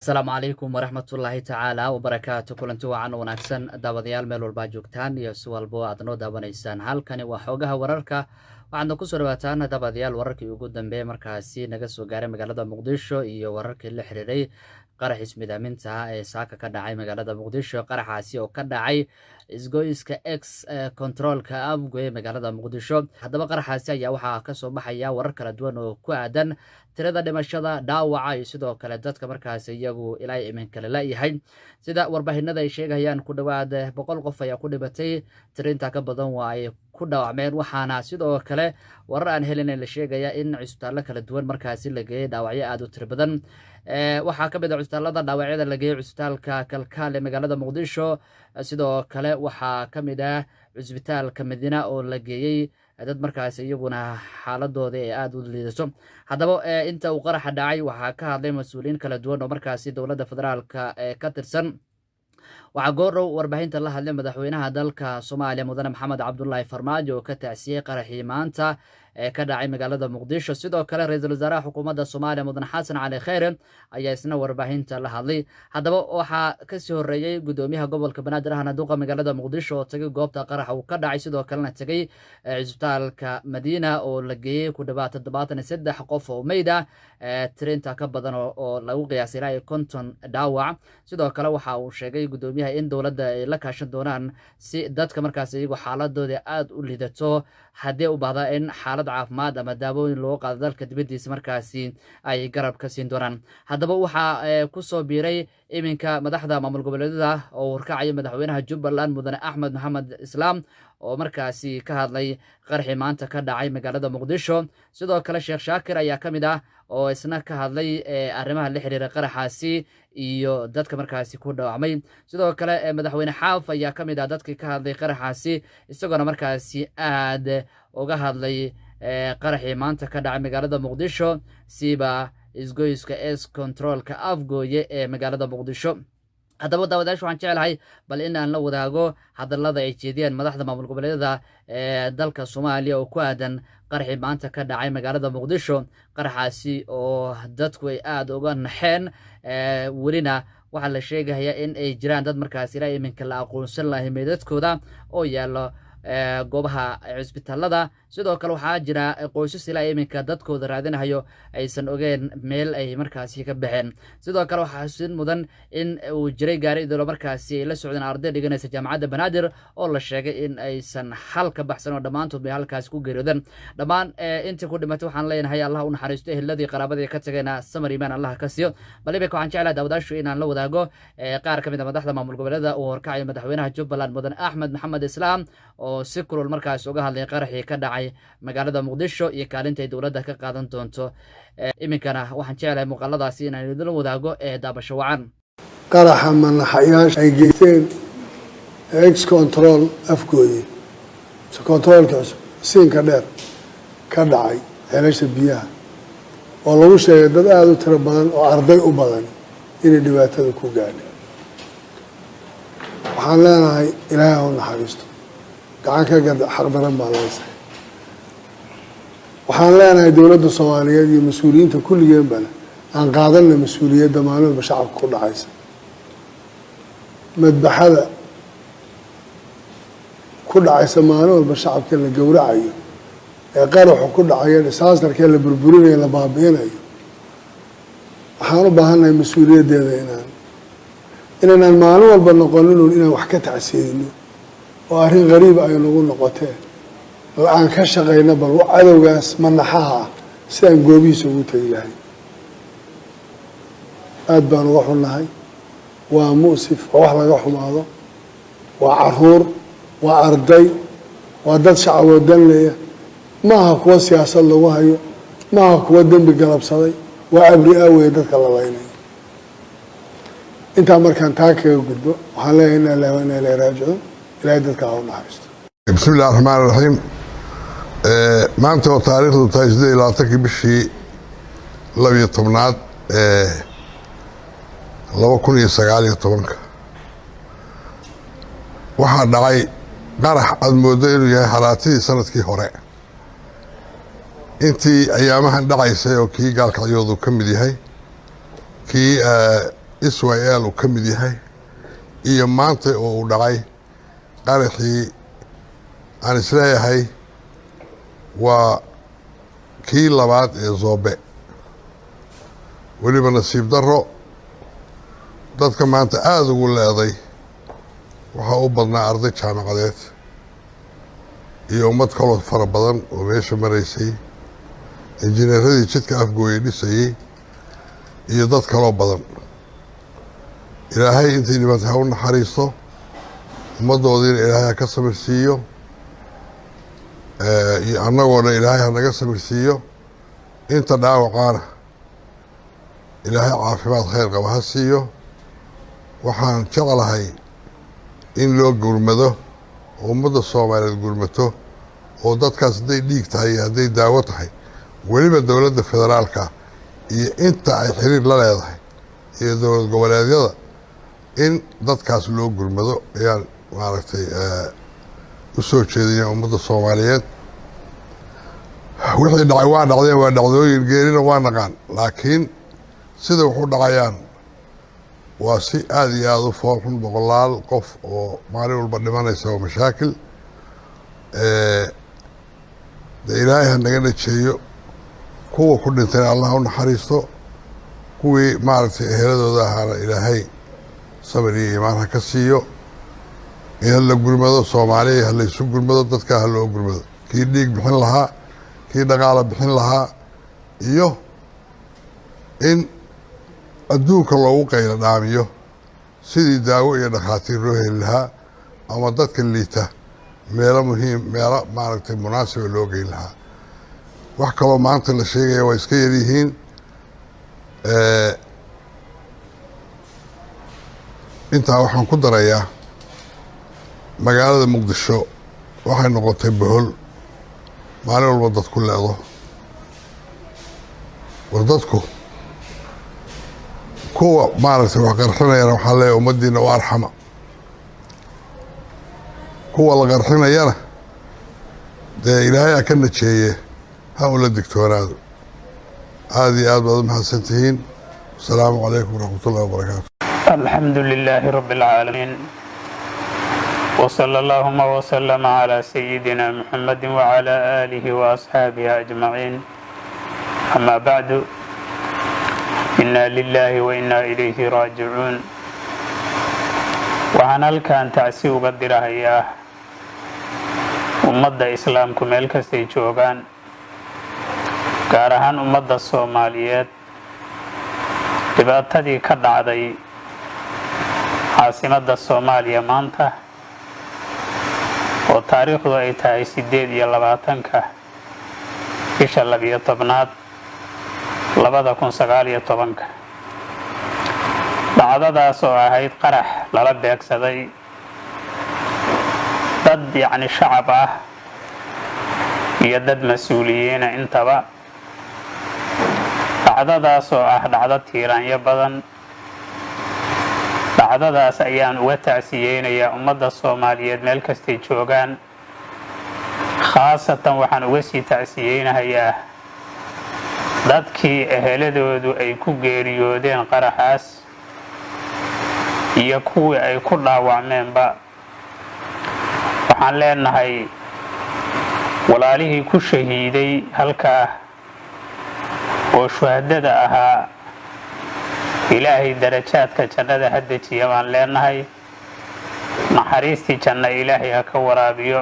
asalaamu calaykum waraxmatullaahi tacaala wabarakaatu kulanti wacan wanaagsan daawadayaal meel walbaa joogtaan iyo si walbo aad noo daawanaysaan halkani waa xoogaha wararka waxaadna kusoo dhawaataan daawadayaal wararkii ugu dambeeye markaasi naga soo gaaray magaalada muqdisho iyo wararkii la xiriiray qarax ismidaaminta ee saaka ka dhacay magaalada muqdisho qaraxaasi oo ka dhacay isgoyska x controolka afgoye magaalada muqdisho haddaba qaraxaasi ayaa waxaa kasoo baxaya warar kala duwan oo ku aadan tirada dhimashada dhaawaca iyo sidoo kale dadka markaasi iyagu ilaa iminka lala yahay sida warbaahinada ay sheegayaan ku dhowaad boqol qof ayaa ku dhimatay tirinta ka badan waa ay ku dhaawacmeen waxaana sidoo kale warar aan helin la sheegaya in cusbitaallo kala duwan markaasi la geeyey dhaawacyo aada u tiro badan waxaa ka mid a cusbitaallada dhaawacyada la geeyey cusbitaalka kalkaal ee magaalada muqdisho sidoo kale waxaa ka mid ah cusbitaalka madiina oo la geeyey dad markaasi iyaguna xaaladooda ee aada u liidato haddaba inta uu qaraxa dhacay waxaa ka hadlay mas-uuliyiin kala duwan oo markaasi dowladda federaalka ka tirsan waxaa goordhow warbaahinta la hadlay madaxweynaha dalka soomaaliya mudane maxamed cabdulaahi farmaajo oo ka tacsiyey qaraxii maanta ee ka dhacay magaalada muqdisho sidoo kale ra-iisul wasaaraha xukuumadda soomaaliya mudane xasan cali kheyre ayaa isna warbaahinta la hadlay haddaba waxaa kasii horeeyey gudoomiyaha gobolka banaadir ahna duqa magaalada muqdisho oo tagay goobta qaraxa uu ka dhacay sidoo kalena tegey cisbitaalka madiina oo la geeyey ku dhawaad toddobaatan iyo saddex qof oo meyd ah tirinta ka badan oo lagu qiyaasay ilaa iyo konton dhaawac sidoo kale waxa uu sheegay gudoomiyaha in dowladda ay la kaashan doonaan si dadka markaas iyagu xaaladooda aada u lidato haddii u baahda in xaalad caafimaad ama daawooyin loogu qaado dalka dibaddiisa markaasi ay garab ka siin doonaan haddaba waxaa kusoo biiray iminka madaxda maamul goboleedyada oo warkacaya madaxweynaha jubbaland mudane axmed maxamed islaam oo markaasi ka hadlay qarxii maanta ka dhacay magaalada muqdisho sidoo kale sheekh shaakir ayaa ka mid ah oo isna ka hadlay arrimaha la xiriira qaraxaasi iyo dadka markaasi ku dhaawacmay sidoo kale madaxweyne xaaf ayaa ka mid ah dadkii ka hadlay qaraxaasi isagoona markaasi aad uga hadlay qaraxii maanta ka dhacay magaalada muqdisho siba isgoyska s controolka afgooye ee magaalada muqdisho haddaba daawadayash waxaan jeclahay bal in aan la wadaago hadallada ay jeediyeen madaxda maamul goboleedyada ee dalka soomaaliya oo ku aadan qaraxii maanta ka dhacay magaalada muqdisho qaraxaasi oo dadku ay aada uga naxeen welina waxaa la sheegaya in ay jiraan dad markaas ilaa iminka la aqoonsan lahay meydadkooda oo yaalo goobaha cisbitaalada sidoo kale waxaa jira qoysas ilaa iminka dadkooda raadinahayo aysan ogeen meel ay markaasi ka baxeen sidoo kale waxaa xusin mudan in uu jiray gaari idolo markaasi ay la socdeen arday dhiganaysa jaamacadda banaadir oo la sheegay in aysan xal ka baxsan oo dhammaantood bay halkaasi ku geeriyoodeen dhammaan intii ku dhimatay waxaan leenahay allah u naxariisto eheladii qaraabadii ka tageena samar imaan allah ka siiyo bal iminka waxaan jeclahay daawadaashu inaan la wadaago qaar ka mid a madaxda maamul goboleeda uu horkacayo madaxweynaha jubbaland mudan axmed maxamed islaam oo si kulul markaas uga hadlay qaraxii ka dhacay magaalada muqdisho iyo kaalinta ay dowladda ka qaadan doonto iminkana waxaan jeclahay muuqaaladaasi inaan idinla wadaago ee daabasho wacan qaraxa manaxayaasha ay geysteen ex control afgooye controolka cusub siinka dheer ka dhacay ceelasha biyaha oo lagu sheegay dad aada u tiro badan oo arday u badan inay dhibaatada ku gaadhay waxaan leenahay ilaahay ha u naxariisto gacan ka gad xaqdaran baa laysay waxaan leenahay dowladda soomaaliyeed iyo mas-uuliyiinta kulligeenbana aan qaadanna mas-uuliyadda maalmaba shacabka ku dhacaysa madbaxada ku dhacaysa maalin walba shacabka la gowracayo ee qaraxu ku dhacayo disaastarkee la burburinayo la baabi'inayo waxaan u baahannahay mas-uuliyaddeeda inaan inaynaan maalin walba noqoninun inaan wax ka tacsiidino oo arrin qariiba ay nagu noqotee aan ka shaqayna bal cadowgaas manaxaha ah si aan goobihiisa ugu tegi lahay aada baan uga xunnahay waa mu'sif waa wax laga xumaado waa caruur waa arday waa dad shacaboo danleya maaha kuwa siyaasad lagu hayo maaha kuwa dembi galabsaday waa abri aaweye dadka la laynayo intaa markaan taa kaga gudbo waxaan leeyahay ina ilahi wa ina ilahi raajicuun ilahay dadka ha u naxariisto bismi illahi raxmaan raxiim maanta oo taariikhdu tahay siddeed iyo labaatankii bishii labiyo tobnaad ee laba kun iyo sagaal iyo tobanka waxaa dhacay qarax aada mooddo inuu yahay halaatidii sanadkii hore intii ayaamahan dhacaysay oo kii gaalkacyoodu ka mid yahay kii israel uu ka mid yahay iyo maanta oo uu dhacay qaraxii aan isleeyahay waa kii labaad ee zoobe weliba nasiib darro dadka maanta aada ugu leeday waxaa u badnaa arday jaamacadeed iyo ummad kaloo fara badan oo meesha maraysay injineeradii jidka afgooye dhisayey iyo dad kaloo badan ilaahay intay dhibantay ha u naxariisto ummaddoodiina ilaahay ha ka samirsiiyo iyo annagoona ilaahay ha naga samirsiiyo inta dhaawacaana ilaahay caafimaad khayr qaba ha siiyo waxaan jeclahay in loo gurmado oo ummadda soomaaliyeed gurmato oo dadkaas hadday dhiig tahay iyo hadday daawo tahay weliba dowladda federaalka iyo inta ay xiriir la leedahay iyo dowlad goboleedyada in dadkaas loo gurmado ayaan maaragtay u soo jeedaya ummadda soomaaliyeed wixii dhacay waa dhacdeen waa dhacdooyin geerina waa naqaan laakiin sida wax u dhacayaan waa si aada iyo aada u foolxun boqolaal qof oo maalin walba dhimanaysa oo mashaakil de ilaahay ha naga najeeyo kuwa ku dhintayna allah u naxariisto kuwii maaragtay eheladooda ahaana ilaahay sabir iyo iimaan ha ka siiyo in hala gurmado soomaaliya ha laysu gurmado dadkaa ha loo gurmado kii dhiig bixin lahaa kii dhaqaala bixin lahaa iyo in adduunka loogu qaylo dhaamiyo sidii daawo iyo dhakhaatiir loo heli lahaa ama dadka liita meelo muhiim meelo maaragtay munaasiba loo geyn lahaa wax kaloo maanta la sheegaya waa iska yaryihiin intaa waxaan ku darayaa magaalada muqdisho waxay noqotay bohol maalin walba dadku leedo war dadku kuwa maaragtay wax qarxinayana waxaa leeyahay ummaddiina u arxama kuwa la qarxinayana dee ilaahay a ka najeeye ha ula digtoonaado aada iyo aad baad u mahadsan tihiin asalaamu calaykum waraxmat ullahi wabarakaatu alxamdu lilaahi rabi اlcaalamiin wsala allahuma wslama calaa sayidina muxamadi wacalaa aalihi waasxaabihi ajmaciin amaa bacdu inaa lilaahi wa inaa ilayhi raajicuun waxaan halkan tacsi uga dirahayaa ummadda islaamku meel kastay joogaan gaar ahaan ummadda soomaaliyeed dhibaatadii ka dhacday caasimadda soomaaliya maanta oo taariikhdu ay tahay siddeed iyo labaatanka bisha labiyo tobnaad labada kun sagaal iyo tobanka dhacdadaas oo ahayd qarax lala beegsaday dad yacni shacab ah iyo dad mas-uuliyiina intaba dhacdadaas oo ah dhacdo tiiraanyo badan dhacdadaas ayaan uga tacsiyeynayaa ummadda soomaaliyeed meel kastay joogaan khaasatan waxaan uga sii tacsiyeynahayaa dadkii eheladoodu ay ku geeriyoodeen qaraxaas iyo kuwii ay ku dhaawacmeenba waxaan leenahay walaalihii ku shahiiday halkaa oo shuhadada ahaa ilaahay darajaadka jannada ha dejiya baan leenahay naxariistii janna ilaahay ha ka waraabiyo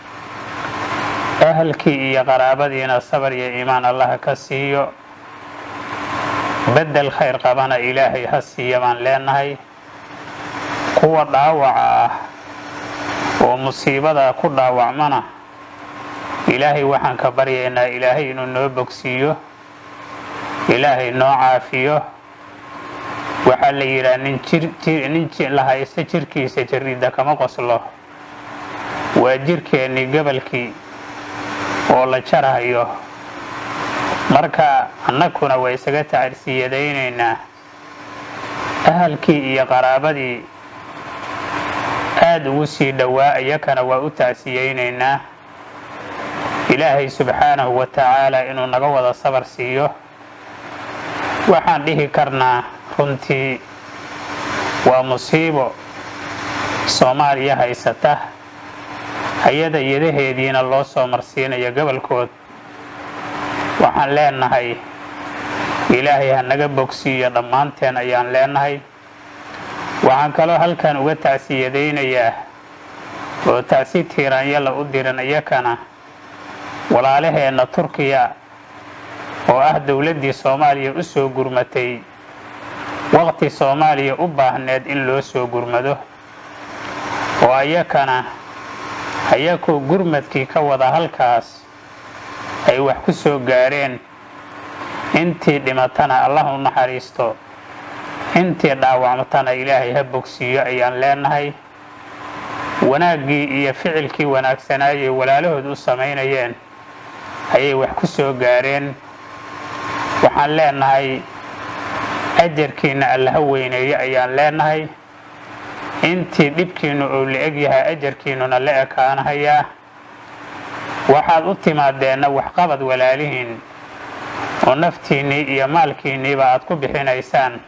ahalkii iyo qaraabadiina sabar iyo iimaan allah ka siiyo beddel khayr qabana ilaahay ha siiya baan leenahay kuwa dhaawaca ah oo musiibada ku dhaawacmana ilaahay waxaan ka baryaynaa ilaahay inuu noo bogsiiyo ilaahay noo caafiyo waxaa la yidhaha nin la haysta jirkiisa jariida kama qoslo waa jirkeennii gobolkii oo la jarahayo marka annaguna waa isaga tacarsiyadaynaynaa ahalkii iyo qaraabadii aada ugu sii dhowaa iyakana waa u tacsiyeynaynaa ilaahay subxaanahu wa tacaala inuu naga wada sabar siiyo waxaan dhihi karnaa runtii waa musiibo soomaaliya haysata hay-ada yadaheediina loo soo marsiinayo gobolkood waxaan leenahay ilaahay ha naga bogsiiyo dhammaanteen ayaan leenahay waxaan kaloo halkan uga tacsiyadaynayaa oo tacsi tiiraanyala u diran iyakana walaalaheenna turkiya oo ah dowladdii soomaaliya u soo gurmatay waqti soomaaliya u baahneed in loo soo gurmado oo ayakana ayakoo gurmadkii ka wada halkaas ay wax ku soo gaareen intii dhimatana allah u naxariisto intii dhaawacmatana ilaahay ha bogsiiyo ayaan leenahay wanaaggii iyo ficilkii wanaagsanaayay walaalahood u samaynayeen ayay wax ku soo gaareen waxaan leenahay ajarkiinna allaha weyneeyo ayaan leenahay intii dhibkiinnu uu la eg yahay ajarkiinnuna la ekaanahayaa waxaad u timaadeenna waxqabad walaalihiin oo naftiinnii iyo maalkiinniiba aad ku bixinaysaan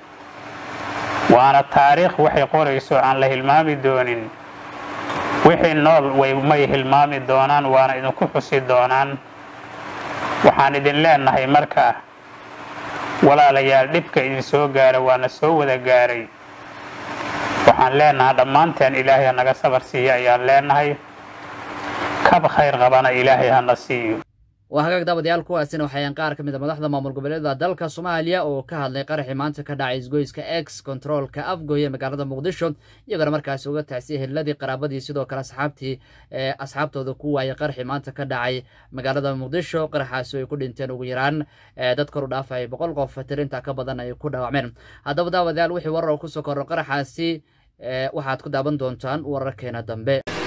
waana taariikh waxay qorayso aan la hilmaami doonin wixii nool may hilmaami doonaan waana idinku xusi doonaan waxaan idin leenahay marka walaalayaal dhibka idin soo gaara waana soo wada gaaray waxaan leenahay dhammaanteen ilaahay ha naga sabar siiya ayaan leenahay kab khayr qabana ilaahay hana siiyo waa hagaag daawadayaal kuwaasina waxayan qaar ka mid a madaxda maamul goboleeda dalka soomaaliya oo ka hadlay qaraxii maanta ka dhacay isgoyska ex controolka afgoy ee magaalada muqdisho iyagoona markaasi uga tacsiyay heliladii qaraabadii sidoo kale asxaabtii ee asxaabtooda ku waayay qaraxii maanta ka dhacay magaalada muqdisho qaraxaasi ay ku dhinteen ugu yaraan dad kor u dhaafay boqol qof tirinta ka badan ay ku dhaawacmeen haddaba daawadayaal wixii warar oo kusoo korro qaraxaasi waxaad ku daawan doontaan wararkeena dambe